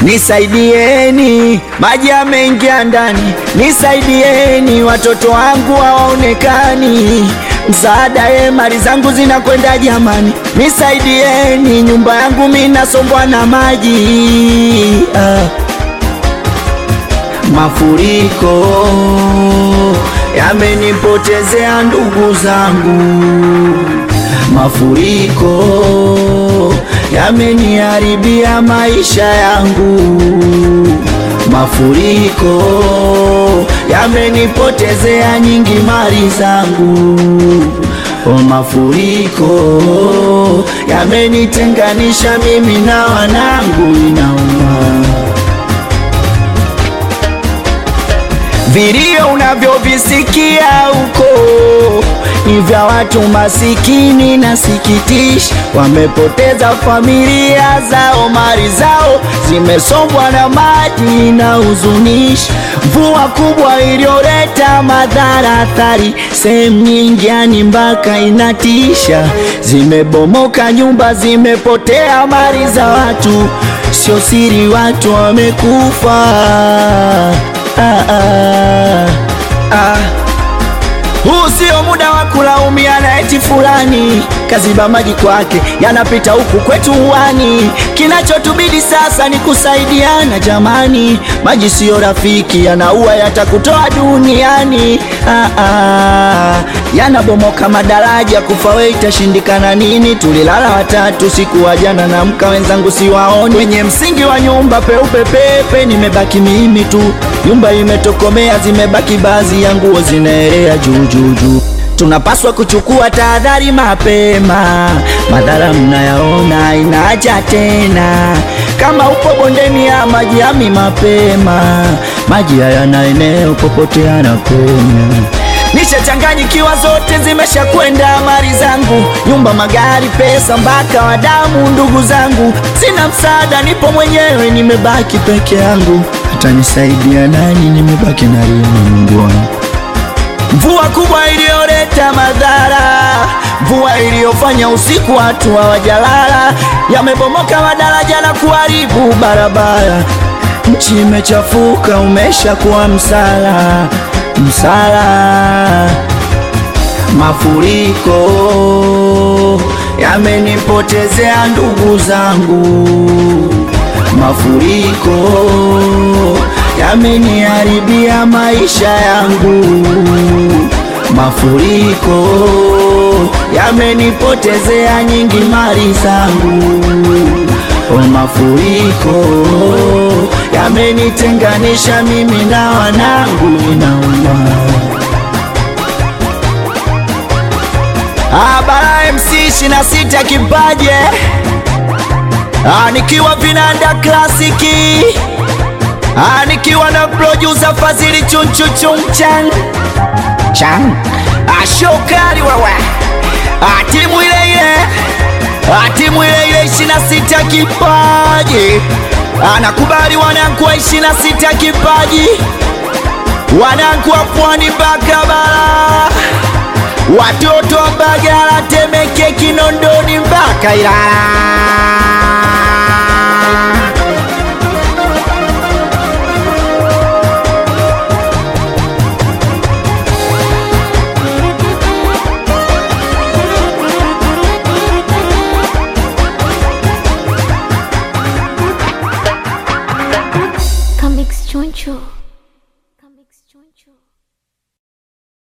Nisaidieni, maji yameingia ndani, nisaidieni, watoto wangu hawaonekani. Msaada ye, mali zangu zinakwenda jamani, nisaidieni, nyumba yangu mimi nasombwa na maji ah. Mafuriko yamenipotezea ndugu zangu, mafuriko yameniharibia maisha yangu, mafuriko yamenipotezea nyingi mali zangu, o, mafuriko yamenitenganisha mimi na wanangu, inauma Vilio unavyovisikia huko ni vya watu masikini na sikitishi, wamepoteza familia zao, mali zao zimesombwa na maji na huzunishi. Mvua kubwa iliyoleta madhara athari sehemu nyingi, yani mpaka inatisha. Zimebomoka nyumba, zimepotea mali za watu, sio siri, watu wamekufa. Ah, ah, ah. Huu sio muda wa kulaumiana eti fulani kaziba maji kwake yanapita huku kwetu uwani. Kinachotubidi sasa ni kusaidiana jamani, maji siyo rafiki, yanaua yatakutoa duniani. Ah, ah. Yanabomoka madaraja, kufa we itashindikana nini? Tulilala watatu siku wa jana na mka wenzangu siwaoni, kwenye msingi wa nyumba peupe pepe, nimebaki mimi tu, nyumba imetokomea, zimebaki baadhi ya nguo zinaelea juu juu juu. Tunapaswa kuchukua tahadhari mapema, madhara mnayaona inaja tena. Kama upo bondeni ya maji yami mapema, maji hayana eneo popote yanapenya. Nishachanganyikiwa, zote zimesha kwenda mali zangu, nyumba, magari, pesa, mpaka wadamu, ndugu zangu. Sina msaada, nipo mwenyewe, nimebaki peke yangu. Hata nisaidia nani? Nimebaki na rini, Mungu wangu. Mvua kubwa iliyoleta madhara, mvua iliyofanya usiku watu hawajalala, yamebomoka madaraja na kuharibu barabara. Nchi imechafuka, umeshakuwa msala msala. Mafuriko yamenipotezea ndugu zangu, mafuriko yameniharibia maisha yangu, mafuriko yamenipotezea nyingi mali zangu, o, mafuriko yamenitenganisha mimi na wanangu, inauma. Abara MC ishirini na sita kipaje, Ah, nikiwa vinanda klasiki Ah, nikiwa na producer Fazili chunchu chungchan chan ashokali wewe Ah, timu ile ile Ah, timu ile ile ishirini na sita kipaji anakubali wanangu wa ishirini na sita kipaji wanangu wa pwani mpaka bara watoto wa Mbagala, Temeke, Kinondoni mpaka Ilala. Comics Choncho.